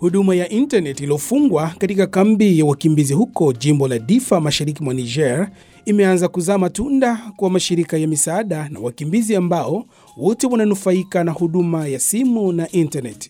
Huduma ya internet iliyofungwa katika kambi ya wakimbizi huko jimbo la Difa mashariki mwa Niger imeanza kuzaa matunda kwa mashirika ya misaada na wakimbizi ambao wote wananufaika na huduma ya simu na internet.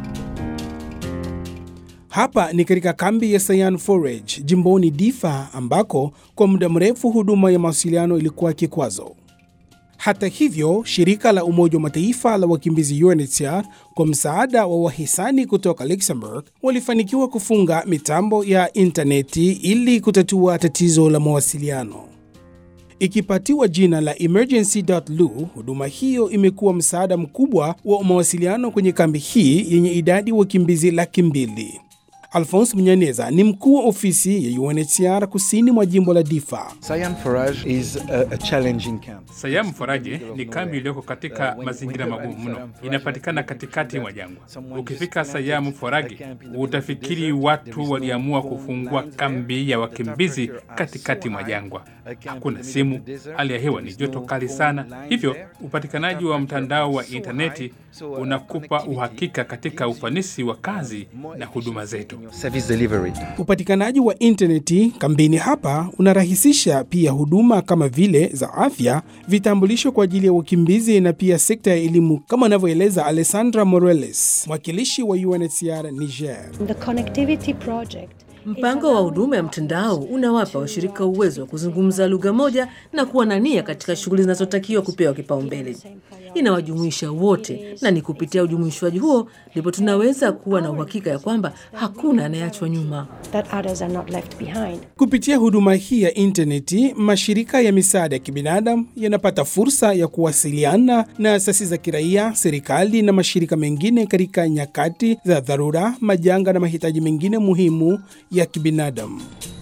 Hapa ni katika kambi ya Sayan Forage jimboni Difa ambako kwa muda mrefu huduma ya mawasiliano ilikuwa kikwazo. Hata hivyo, shirika la Umoja wa Mataifa la wakimbizi UNHCR kwa msaada wa wahisani kutoka Luxembourg walifanikiwa kufunga mitambo ya intaneti ili kutatua tatizo la mawasiliano. Ikipatiwa jina la emergency.lu, huduma hiyo imekuwa msaada mkubwa wa mawasiliano kwenye kambi hii yenye idadi wakimbizi laki mbili. Alphonse Mnyaneza ni mkuu wa ofisi ya UNHCR kusini mwa jimbo la Difa. Sayan Forage is a, a challenging camp. Sayamu Faraje ni kambi iliyoko katika mazingira magumu mno, inapatikana katikati mwa jangwa. Ukifika Sayamu Forage utafikiri watu waliamua kufungua kambi ya wakimbizi katikati mwa jangwa. Hakuna simu, hali ya hewa ni joto kali sana, hivyo upatikanaji wa mtandao wa intaneti unakupa uhakika katika ufanisi wa kazi na huduma zetu. Service delivery. Upatikanaji wa intaneti kambini hapa unarahisisha pia huduma kama vile za afya, vitambulisho kwa ajili ya wakimbizi na pia sekta ya elimu, kama anavyoeleza Alessandra Moreles, mwakilishi wa UNHCR Niger. The connectivity project Mpango wa huduma ya mtandao unawapa washirika uwezo wa kuzungumza lugha moja na kuwa na nia katika shughuli zinazotakiwa kupewa kipaumbele. Inawajumuisha wote, na ni kupitia ujumuishwaji huo ndipo tunaweza kuwa na uhakika ya kwamba hakuna anayeachwa nyuma. that others are not left behind. Kupitia huduma hii ya intaneti, mashirika ya misaada ya kibinadamu yanapata fursa ya kuwasiliana na asasi za kiraia, serikali na mashirika mengine katika nyakati za dharura, majanga na mahitaji mengine muhimu ya kibinadamu.